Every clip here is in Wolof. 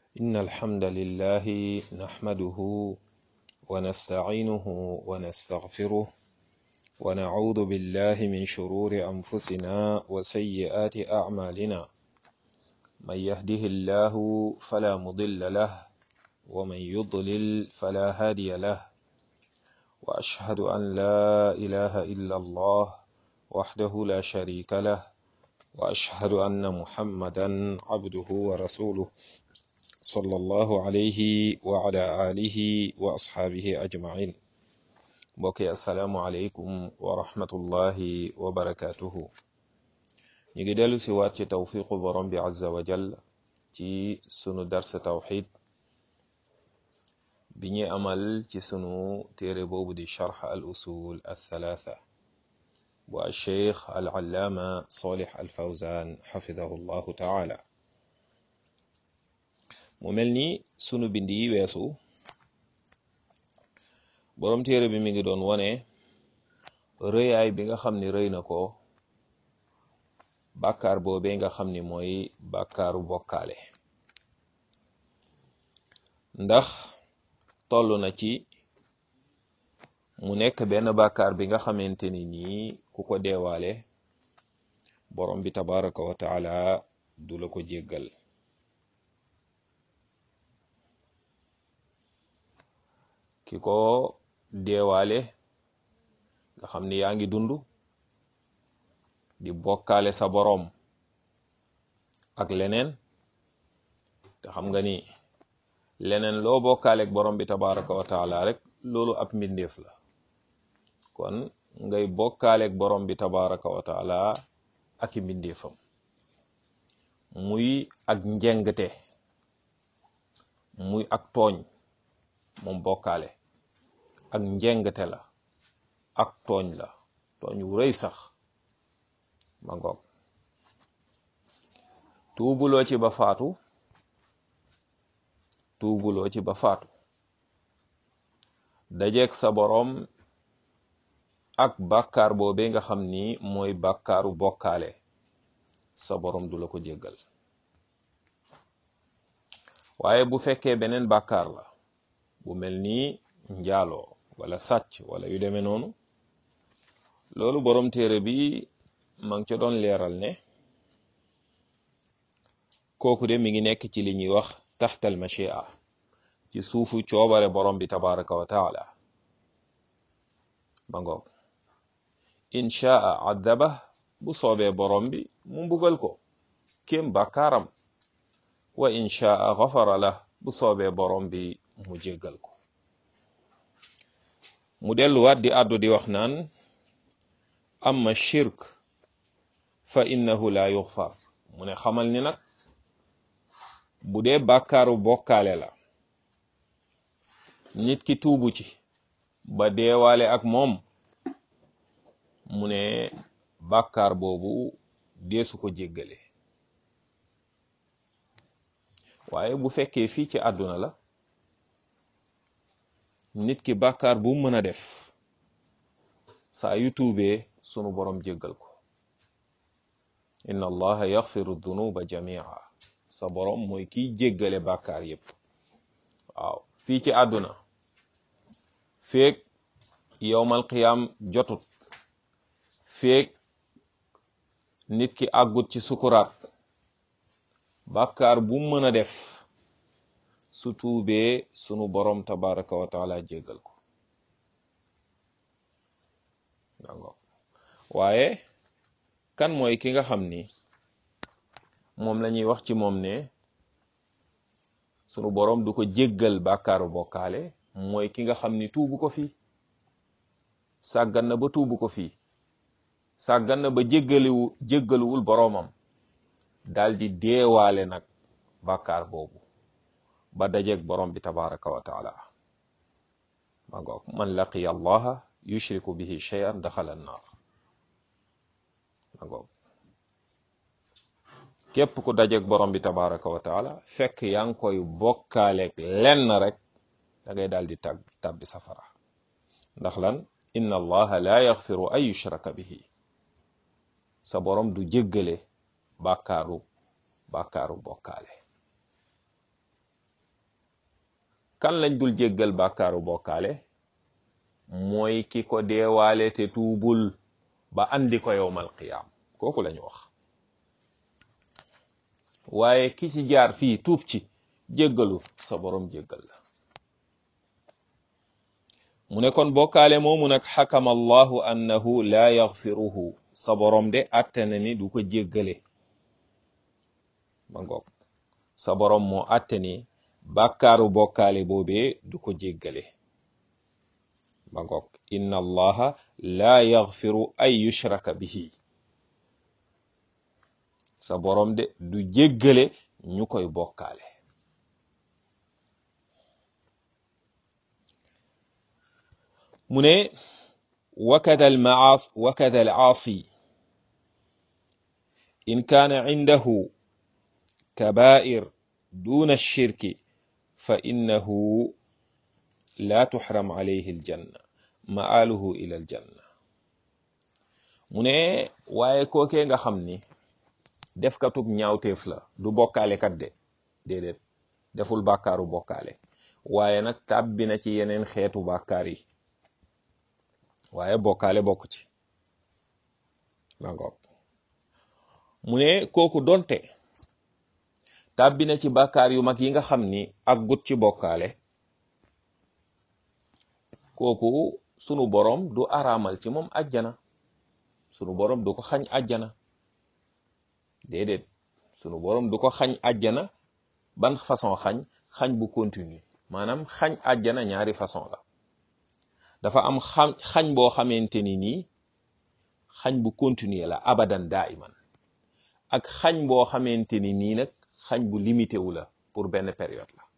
إن الحمد لله نحمده ونستعينه ونستغفره ونعوذ بالله من شرور أنفسنا وسيئات أعمالنا من يهده الله فلا مضل له ومن يضلل فلا هادي له وأشهد أن لا إله إلا الله وحده لا شريك له وأشهد أن محمدا عبده ورسوله صلى الله عليه وعلى آله وأصحابه أجمعين mbokki asalaamualeykum wa rahmatullahi wa barakatuhu ñu ngi dellu si waat ci tawfiqu borom bi azza wa jal ci sunu darsa tawxid bi ñu amal ci sunu téere boobu di charx al usul al thalatha bu alcheikh al allaama solih al fawzan xafidahu llahu taala mu mel ni sunu bind yi weesu boroom téere bi mi ngi doon wone rëyaay bi nga xam ni rëy na ko bàkkaar boobee nga xam ni mooy bàkkaaru bokkaale ndax toll na ci mu nekk benn bàkkaar bi nga xamante ni nii ku ko deewaale borom bi tabaraka wa taala du la ko jéggal ki ko deewaale nga xam ni yaa ngi dund di bokkaale sa boroom ak leneen te xam nga ni leneen loo bokkaale ak borom bi tabaraka wa taala rek loolu ab mbindeef la kon ngay bokkaale ak borom bi tabaraka wa taala ak i mbindeefam muy ak njengte muy ak tooñ moom bokkaale ak njengte la ak tooñ la tooñ wu rëy sax ma ngoog tuubuloo ci ba faatu tuubuloo ci ba faatu dajeeg sa boroom ak bàkkaar boobee nga xam ni mooy bàkkaaru bokkaale sa boroom du la ko jéggal waaye bu fekkee beneen bàkkaar la bu mel ni njaaloo wala sàcc wala yu demee noonu loolu boroom téere bi ma ngi ca doon leeral ne kooku de mi ngi nekk ci li ñuy wax taxtal machia ci suufu coobare borom bi tabaraka wa taala ma ngoog inchaa addaba bu soobee borom bi mu mbugal ko kéem bàkkaaram wa inchaa xafara la bu soobee borom bi mu jéggal ko mu delluwaat di àddu di wax naan amma shirk fa innahu la yuxfar mu ne xamal ni nag bu dee bàkkaaru bokkaale la nit ki tuubu ci ba deewaale ak moom mu ne bàkkaar boobu deesu ko jéggale waaye bu fekkee fii ci àdduna la nit ki bàkkaar bu mën a def saa yu tuubee sunu borom jéggal ko inna allaha yaxfiru dunuba jamia sa borom mooy kiy jéggale bàkkaar yépp waaw fii ci àdduna feek yowmal qiyaam jotut feek nit ki àggut ci sukuraat bàkkaar bu mën a def su tuubee sunu borom tabaraka wa taala jéggal ko dango waaye kan mooy ki nga xam ni moom la ñuy wax ci moom ne sunu borom du ko jéggal bàkkaaru bokkaale mooy ki nga xam ni tuubu ko fii sàggan na ba tuubu ko fii sàggan na ba jéggaliwu jéggaluwul boroomam daldi deewaale nag bàkkaar boobu ba dajeeg borom bi tabaraka wa taala ma ngoog man laqiya allaha yushriku bihi shay'an daxala annaar ma ngoog képp ku dajeeg borom bi tabaraka wa taala fekk yaa ngi koy bokkaaleeg lenn rek da ngay daal di tàb tàbbi safara ndax lan inna allaha la yaxfiru an yushraka bihi sa borom du jéggale bàkkaaru bàkkaaru bokkaale kan lañ dul jéggal bàkkaaru bokkaale mooy ki ko deewaale te tuubul ba andi ko yowmal qiyaam kooku lañu wax waaye ki ci jaar fii tuub ci jéggalu sa borom jéggal la mu ne kon bokkaale moomu nag xakama allahu annahu laa yaxfiruhu sa borom de atte na ni du ko jéggale ma ngoog sa borom moo atte ni bàkkaaru bokkaale boobee du ko jéggale ma ngoog inna allaha laa yaxfiru ay yushraka bihi sa borom de du jéggale ñu koy bokkaale mu ne wakada almaas wakada alaasi in kaana indahu kabair duna alshirki fa innahu la tuxram alayhi aljanna maaluhu ila aljanna mu ne waaye kookee nga xam ni def katub ñaawteef la du bokkaale kat de déedéet deful bàkkaaru bokkaale waaye nag tàbbi na ci yeneen xeetu bàkkaar yi waaye bokkaale bokk ci ma ngoog mu ne kooku donte tàbbi na ci bàkkaar yu mag yi nga xam ni ak gut ci bokkaale kooku sunu borom du araamal ci moom ajjana sunu borom du ko xañ ajjana déedéet sunu borom du ko xañ ajjana ban façon xañ xañ bu continue maanaam xañ ajjana ñaari façon la dafa am xam xañ boo xamante ni nii xañ bu continue la abadan daiman ak xañ boo xamante ni nii nag xañ bu limité wu la pour benn période la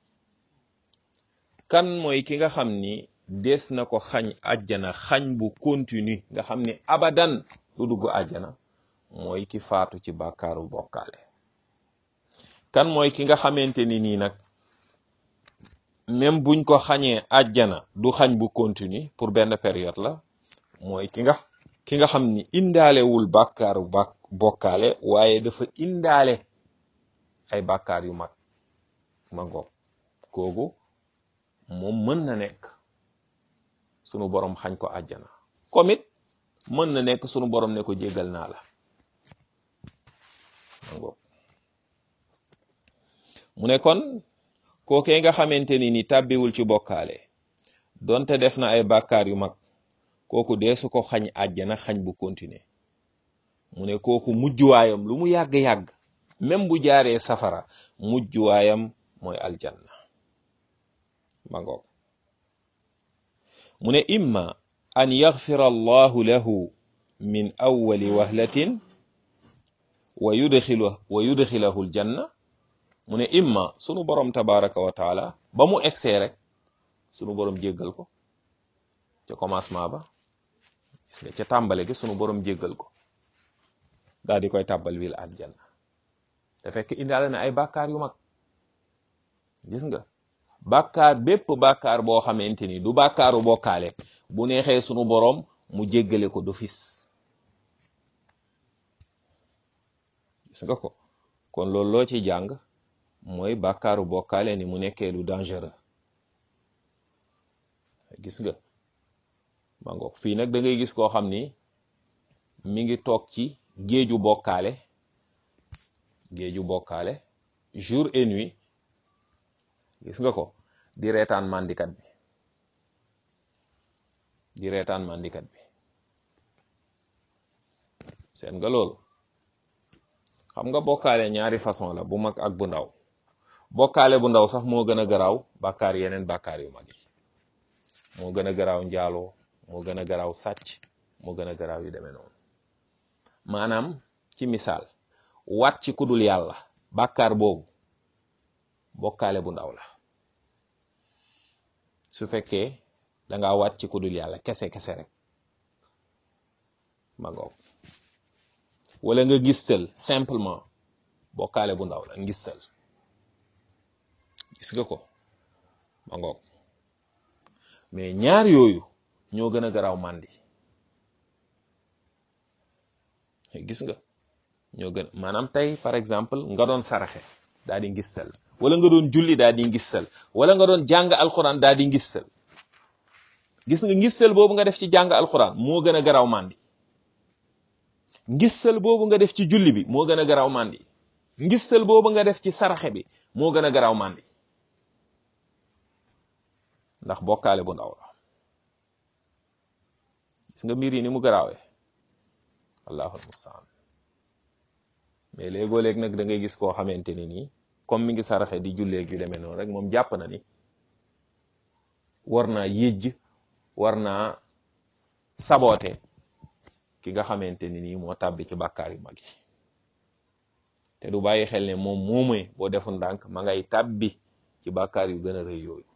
kan mooy ki nga xam ni des na ko xañ ajjana xañ bu continue nga xam ni abadan du dugg ajjana mooy ki faatu ci bàkkaaru bokkaale kan mooy ki nga xamante ni nii nag même buñ ko xañee ajjana du xañ bu continue pour benn période la mooy ki nga ki nga xam ni indaalewul bàkkaaru bak bokkaale waaye dafa indaale ay bàkkaar yu mag ma ngoog koogu moom mën na nekk sunu borom xañ ko ajjana comme it mën na nekk sunu borom ne ko jéggal naa la ma ngoog mu ne kon kookee nga xamante ni ni tàbbiwul ci bokkaale donte def na ay bàkkaar yu mag kooku deesu ko xañ àjjana xañ bu continuer mu ne kooku mujjuwaayam lu mu yàgg-yàgg même bu jaaree safara mujjuwaayam mooy aljanna ma ngoog mu ne imma an yaxfira allahu lahu min awwali wahlatin wa yudxilu wa yudxilahu aljanna mu ne imma sunu borom tabaraka wa taala ba mu egsee rek sunu borom jéggal ko ca commencement ba gis nga ca tàmbale gi sunu borom jéggal ko daal di koy tàbbal wil aljanna te fekk indaale na ay bàkkaar yu mag gis nga bàkkaar bépp bàkkaar boo xamante ni du bàkkaaru bokkaale bu neexee sunu borom mu jéggale ko d'office gis nga ko kon loolu loo ci jàng mooy bàkkaaru bokkaale ni mu nekkee lu dangereux gis nga ma ngoog fii nag da ngay gis koo xam ni mi ngi toog ci géeju bokkaale géeju bokkaale jour et nuit gis nga ko di reetaan mandikat bi di reetaan mandikat bi seen nga loolu xam nga bokkaale ñaari façon la bu mag ak bu ndaw bokkaale bu ndaw sax moo gën a garaaw bàkkaar yeneen bàkkaar yu mag yi moo gën a garaaw njaaloo moo gën a garaaw sàcc moo gën a garaaw yu demee noonu maanaam ci misaal waat ci kudul yàlla bàkkaar boobu bokkaale bu ndaw la su fekkee danga waat ci kudul yàlla kese kese rek ma ngoog wala nga gistal simplement bokkaale bu ndaw la ngistal gis nga ko ma ngoog mais ñaar yooyu ñoo gën a garaaw màndi gis nga ñoo gën maanaam tey par exemple nga doon saraxe daal di ngistal wala nga doon julli daa di ngistal wala nga doon jàng alxuraan daa di ngistal gis nga ngistal boobu nga def ci jàng alxuraan moo gën a garaaw màndi ngistal boobu nga def ci julli bi moo gën a garaaw màndi ngistal boobu nga def ci saraxe bi moo gën a garaaw màndi ndax bokkaale bu ndaw la gis nga mbir yi ni mu garaawee allahul mustaan mais léegoo léeg nag da ngay gis koo xamante ni nii comme mi ngi saraxe di julleeg yu demee noonu rek moom jàpp na ni war naa yëjj war naa saboote ki nga xamante ni nii moo tàbbi ci bàkkaar yu mag yi te du bàyyi xel ne moom moomee boo defu ndànk ma ngay tàbbi ci bàkkaar yu gën a rëy yooyu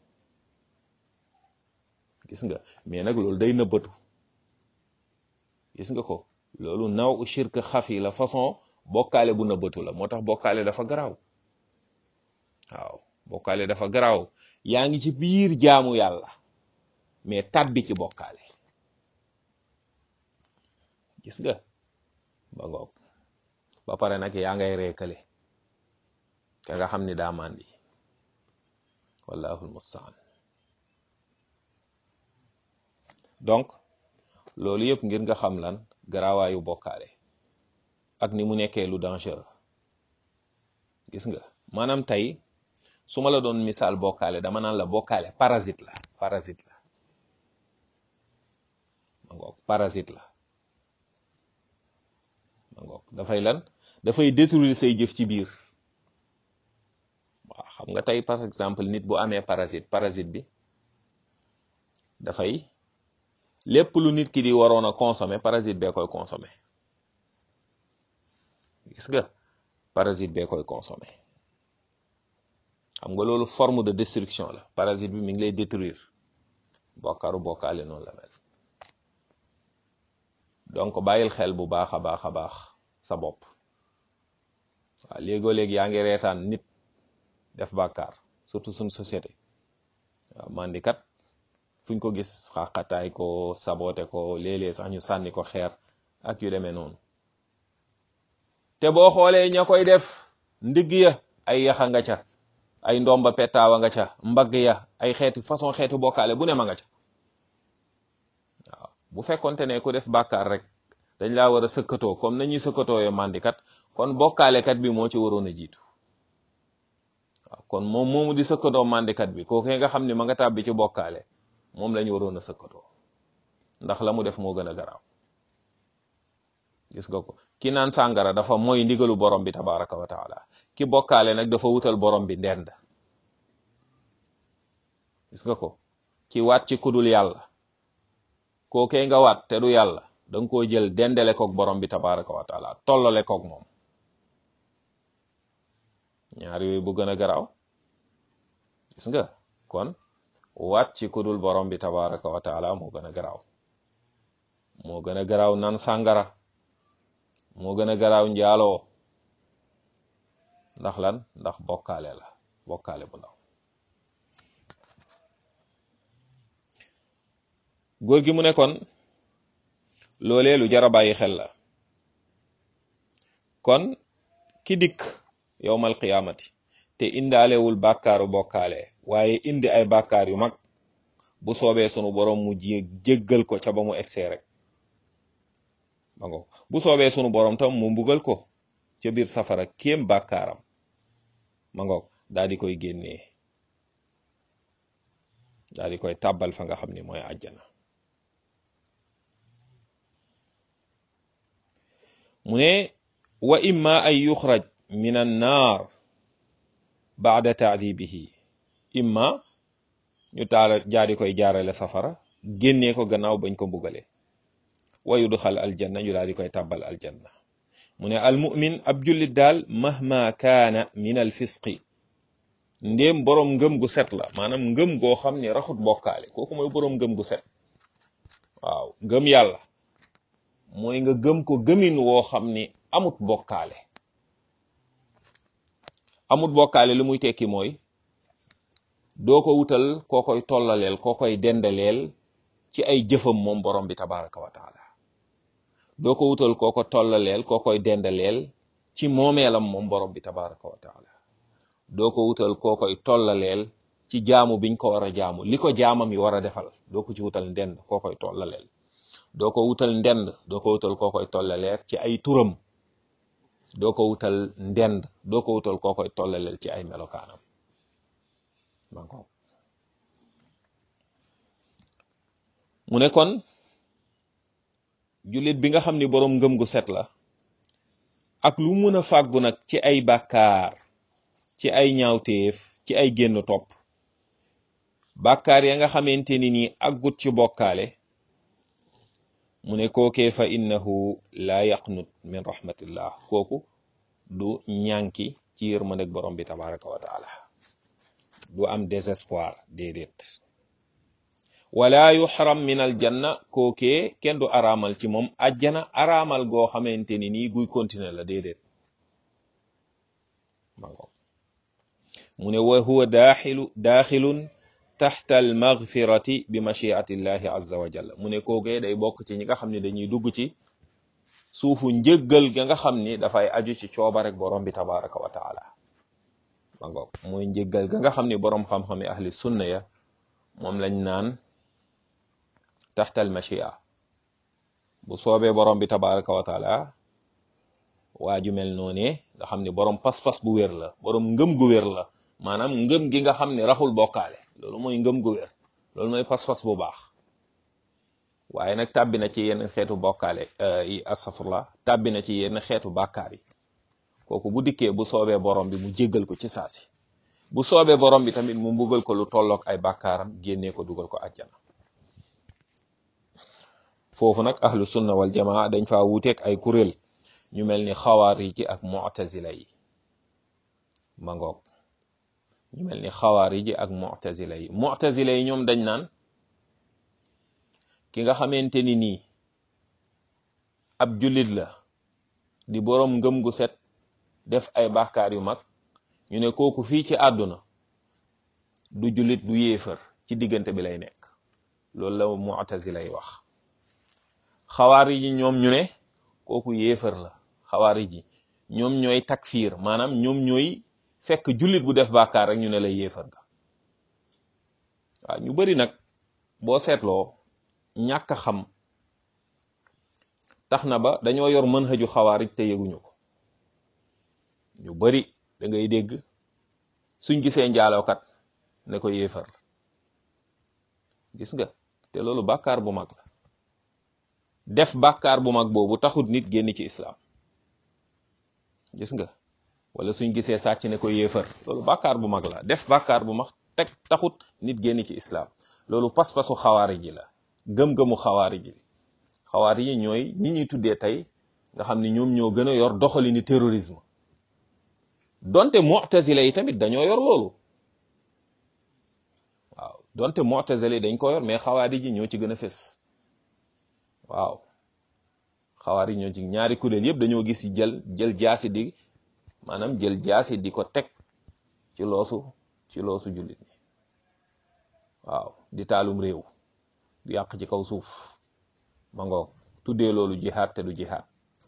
gis nga mais nag loolu day nëbbatu gis nga ko loolu naw u shirk xafi la façon bokkaale bu nëbbatu la moo tax bokkaale dafa garaaw waaw bokkaale dafa garaaw yaa ngi ci biir jaamu yàlla mais tàbbi ci bokkaale gis nga ba ngoog ba pare nag yaa ngay reekale ka nga xam ni daa màndi wallahul mustaan donc loolu yëpp ngir nga xam lan garaawaayu bokkaale ak ni mu nekkee lu dangereux gis nga maanaam tey su ma la doon misaal bokkaale dama naan la bokkaale parasite la parasite la ma ngoog parasite la ma ngoog dafay lan dafay détruire say jëf ci biir waaw xam nga tey par exemple nit bu amee parasite parasite bi dafay lépp lu nit ki di waroon a consommer parasite bee koy consommer gis nga parasite bee koy consommer xam nga loolu forme de destruction la parasite bi mi ngi lay détruire bokkaaru bokkaale noonu la mel donc bàyyil xel bu baax a baax a baax sa bopp waaw léegoo léegi yaa ngi reetaan nit def bàkkaar surtout suñ société waaw mandikat fuñ ko gis xaqataay ko sabote ko léeg-léeg sax ñu sànni ko xeer ak yu demee noonu te boo xoolee ña koy def ndigg ya ay yaxa nga ca ay ndomba petaawa nga ca mbagg ya ay xeeti façon xeetu bokkaale bu ne ma nga ca waaw bu fekkonte ne ku def bàkkaar rek dañ laa war a sëkkatoo comme nañuy sëkkatoo yo mandikat kon bokkaalekat bi moo ci waroon a jiitu waaw kon moom moomu di sëkkatoo mandikat bi kooku nga xam ne ma nga tàbbi ci bokkaale moom lañu waroon a sëkkatoo ndax la mu def moo gën a garaaw gis nga ko ki naan sàngara dafa mooy ndigalu borom bi tabaraka wa taala ki bokkaale nag dafa wutal borom bi ndend gis nga ko ki waat ci kudul yàlla kookee nga waat te du yàlla danga koo jël dendale koog borom bi tabaraka wa taala tollale koog moom ñaar yooyu bu gën a garaaw gis nga kon waat ci kudul borom bi tabaraka wa taala moo gën a garaaw moo gën a garaaw nan sàngara moo gën a garaaw njaaloo ndax lan ndax bokkaale la bokkaale bu ndaw góor gi mu ne kon loolee lu jar a bàyyi xel la kon ki dikk yowmal qiyaamati te indaalewul bàkkaaru bokkaale waaye indi ay bàkkaar yu mag bu soobee sunu borom mu jéggal ko ca ba mu egsee rek ba ngo bu soobee sunu borom tam mu mbugal ko ca biir safara kéem bàkkaaram ma ngoog daal di koy génnee daal di koy tàbbal fa nga xam ni mooy àjjana mu ne wa imma ay yuxraj min an naar baada taadibihi imma ñu taala jaadi koy jaarale safara génnee ko gannaaw bañ ko mbugale wa yudxal aljanna ñu daal di koy tàbbal aljanna mu ne almumin ab jullit daal mahma kaana min al fisqi ndéem boroom ngëm gu set la maanaam ngëm goo xam ne raxut bokkaale kooku mooy boroom ngëm gu set waaw ngëm yàlla mooy nga gëm ko gëmin woo xam ni amut bokkaale amut bokkaale lu muy tekki mooy doo ko wutal koo koy tollaleel koo koy dendaleel ci ay jëfam moom borom bi tabaraka wa taala doo ko wutal koo ko tollaleel koo koy dendaleel ci moomeelam moom borom bi tabaraka wa taala doo ko wutal koo koy tollaleel ci jaamu biñ ko war a jaamu li ko jaamam yi war a defal doo ko ci wutal ndend koo koy tollaleel doo ko wutal ndend doo ko wutal koo koy tollaleel ci ay turam doo ko wutal ndend doo ko wutal koo koy tollaleel ci ay melokaanam man ko mu ne kon jullit bi nga xam ni boroom ngëm gu set la ak lu mun a fàggu nag ci ay bàkkaar ci ay ñaawteef ci ay génn topp bàkkaar ya nga xamante ni nii aggut ci bokkaale mu ne kookee fa innahu laa yaqnut min rahmatillah kooku du ñànki ci yërmandeg borom bi tabaraka wa taala du am désespoir déedéet wala yuxram min aljanna kookee kenn du araamal ci moom ajjana araamal goo xamante ni nii guy continuer la déedéet mango mu ne wa huwa daaxilu daaxilun taxta almagfirati bi machiati llahi azza wa jalla mu ne kookee day bokk ci ñi nga xam ne dañuy dugg ci suufu njëggal ga nga xam ni dafay aju ci coobarek borom bi tabaraka wa taala mango mooy njëggal ga nga xam ni boroom xam-xami ahli sunna ya moom lañ naan taxtal machia bu soobee borom bi tabaraka wa taala waa ju mel noone nga xam ni borom pas-pas bu wér la borom ngëm gu wér la maanaam ngëm gi nga xam ni raxul bokkaale loolu mooy ngëm gu wér loolu mooy pas-pas bu baax waaye nag tàbbi na ci yenn xeetu bokkaale yi astafurlah tàbbi na ci yenn xeetu bàkkaar yi kooku bu dikkee bu soobee borom bi mu jéggal ko ci saasi bu soobee borom bi tamit mu mbugal ko lu tollook ay bàkkaaram génnee ko dugal ko àjjana foofu nag ahlu sunna wal jamaa dañ faa wuuteeg ay kuréel ñu mel ni xawaarij yi ak mu'tazila yi ma ngoog ñu mel ni xawaarij yi ak mu'tazila yi mu'tazila yi ñoom dañ naan ki nga xamante ni nii ab jullit la di boroom ngëm gu set def ay bàkkaar yu mag ñu ne kooku fii ci àdduna du jullit du yéefar ci diggante bi lay nekk loolu la mu'tazila yi wax xawaari ji ñoom ñu ne kooku yéefar la xawaari ji ñoom ñooy takfiir maanaam ñoom ñooy fekk jullit bu def bàkkaar rek ñu ne la yéefar ga waaw ñu bari nag boo seetloo ñàkk xam tax na ba dañoo yor mën xëju xawaarij te yëguñu ko ñu bari da ngay dégg suñ gisee njaalookat ne ko yéefar la gis nga te loolu bàkkaar bu mag la def bàkkaar bu mag boobu taxut nit génn ci islam gis nga wala suñ gisee sàcc ne ko yéefar loolu bàkkaar bu mag la def bàkkaar bu mag teg taxut nit génn ci islam loolu pas-pasu xawaari ji la gëm-gëmu xawaari ji xawaari yi ñooy ñi ñuy tuddee tey nga xam ne ñoom ñoo gën a yor doxali ni terrorisme donte mu'tazila yi tamit dañoo yor loolu waaw donte mu'tazila yi dañ ko yor mais xawaari ji ñoo ci gën a fës waaw xawaari ñoo ci ñaari kuréel yëpp dañoo gis jël jël jaasi di maanaam jël jaasi di ko teg ci loosu ci loosu jullit ñi waaw di taalum réew di yàq ci kaw suuf ma ngoog tuddee loolu jihaad te du jihaad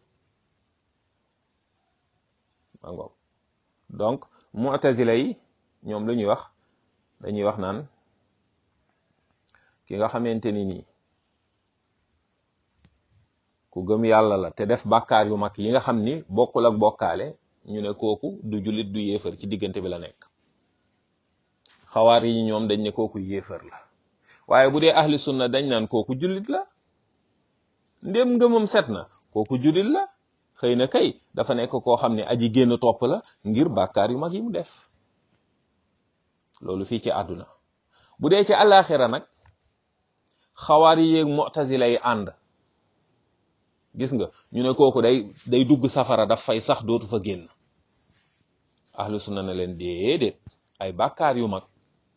ma ngoog donc mu'tazila yi ñoom lu ñuy wax dañuy wax naan ki nga xamante ni nii ku gëm yàlla la te def bàkkaar yu mag yi nga xam ni bokkul ak bokkaale ñu ne kooku du jullit du yéefar ci diggante bi la nekk xawaar yi ñoom dañ ne kooku yéefar la waaye bu dee ahli sunna dañ naan kooku jullit la ndéem ngëmam set na kooku jullit la xëy na kay dafa nekk koo xam ne aji génn topp la ngir bàkkaar yu mag yi mu def loolu fii ci àdduna bu dee ci àllaaxira nag xawaar yi yeeg mu'tazila yi ànd gis nga ñu ne kooku day day dugg safara daf fay sax dootu fa génn ahlu sunna ne leen déedéet ay bàkkaar yu mag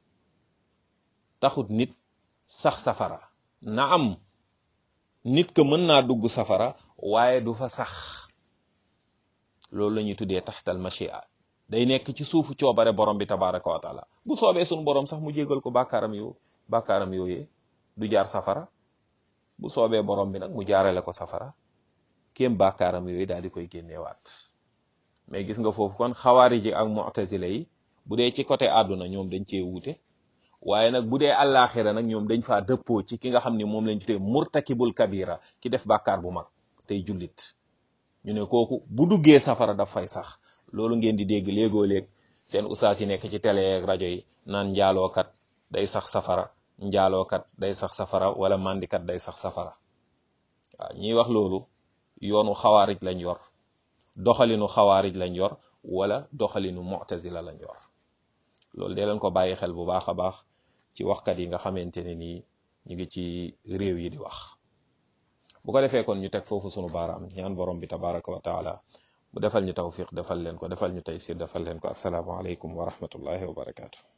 taxut nit sax safara na am nit ka mën naa dugg safara waaye du fa sax loolu la ñuy tuddee taxtal machia day nekk ci suufu coobare borom bi tabaraka wa taala bu soobee suñu borom sax mu jégal ko bàkkaaram yo bàkkaaram yooyee du jaar safara bu soobee borom bi nag mu jaarale ko safara kéem bàkkaaram yooyu daal di koy génneewaat mais gis nga foofu kon xawaari ji ak mu'tazila yi bu dee ci côté àdduna ñoom dañ cee wuute waaye nag bu dee àllaaxira nag ñoom dañ faa dëppoo ci ki nga xam ni moom lañ tuddee murtakibul kabira ki def bàkkaar bu mag tey jullit ñu ne kooku bu duggee safara daf fay sax loolu ngeen di dégg léegoo léeg seen usaas yi nekk ci télé ak rajo yi naan njaalookat day sax safara njaalookat day sax safara wala mandikat day sax safara waaw ñiy wax loolu yoonu xawaarij lañ yor doxalinu xawaarij lañ yor wala doxalinu mu'tazila lañ yor loolu dee leen ko bàyyi xel bu baax a baax ci waxkat yi nga xamante ne nii ñu ngi ci réew yi di wax bu ko defee kon ñu teg foofu sunu baaraam ñaan borom bi tabaraka wa taala mu defal ñu tawfiq defal leen ko defal ñu taysir defal leen ko assalaamu aleykum wa rahmatullahi wa barakaatu